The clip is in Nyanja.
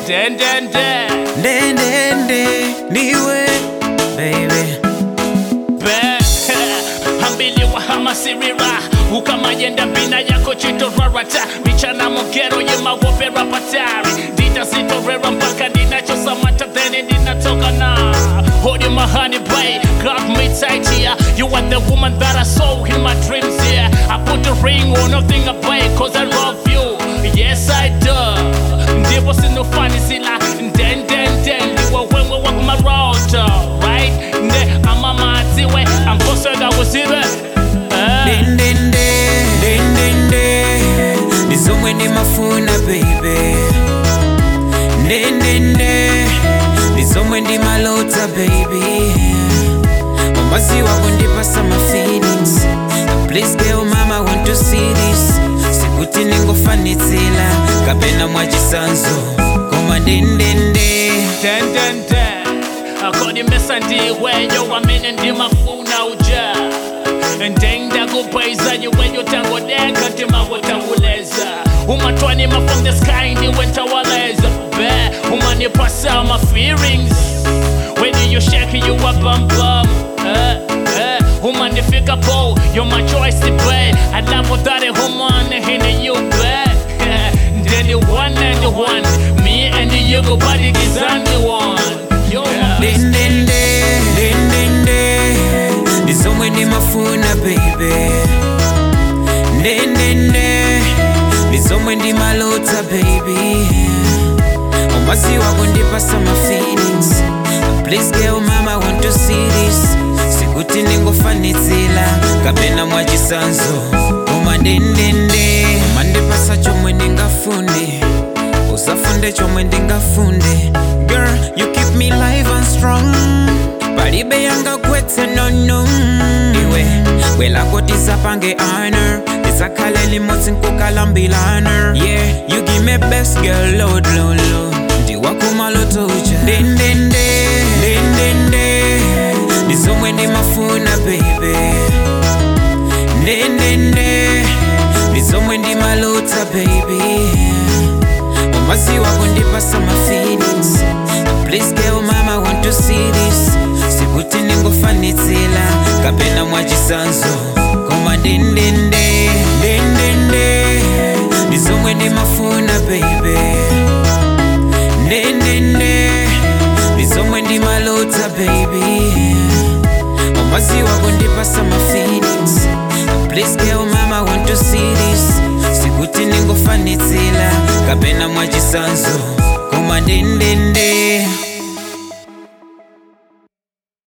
ndendende ndendende niwe baby be hambili wa hamasirira ukamayenda mbina yako chitorarata michana mogero yemawopera patari nditazitorera mpaka ndinachosamata theni ndinatoka na Hold in my honey babe, grab me tight here You are the woman that I saw in my dreams here I put a ring on nothing I buy cause I love you Yes I do Ndipo sinofanisila den den den Ndiwe wewe wakumarota Right? Ne amamatiwe Ankosega wusibe Eh. ndendende ndendende ndizomwe ndimafuna baby ndendende ndizomwe ndimalota baby mamazi wako ndipasa ma feelings please girl mama want to see this sikuti ningofanitsila kapena mwachisanzo koma ndendende dendende akodimesa ndiweyo wamene ndimafuna uja ndenda kupaiza iweyo tangodeka timawotanguleza umatwanima from the sky ndiwe ntawaleza be umanipasa my feelings when you shake you a bum bum eh, eh, umanifika po you're my choice to play I love that human in you be then the one and the one me and you go body is on the one yo ndendende ndendende ndizomwe ndimafuna baby ndendende ndizomwe ndimalota baby umazi wako ndipasa ma feelings please girl mama want to see this sikuti ningofanitsila kapena mwachisanzo koma ndendende umandipasa chomwe ndingafune usafunde chomwe ndingafunde girl you keep me live and strong palibe yangagwetse nono iwe bwelako tisapange honor tisakhale limodzi nkukalambilana yeah you give me best girl lord lord lord ndiwakumaloto uja ndendende ndendende ndizomwe ndimafuna baby ndendende ndizomwe ndimalota baby umazi wako ndipasa ma feelings please girl mama want to see this sikuti ningofanitsila kapena mwachisanzo koma ndendende ndendende ndizomwe ndimafuna baby ndendende ndizomwe ndimalota baby umazi wako ndipasa ma feelings please girl mama want to see this sikuti ningofanitsila kapena mwachisanzo koma ndendende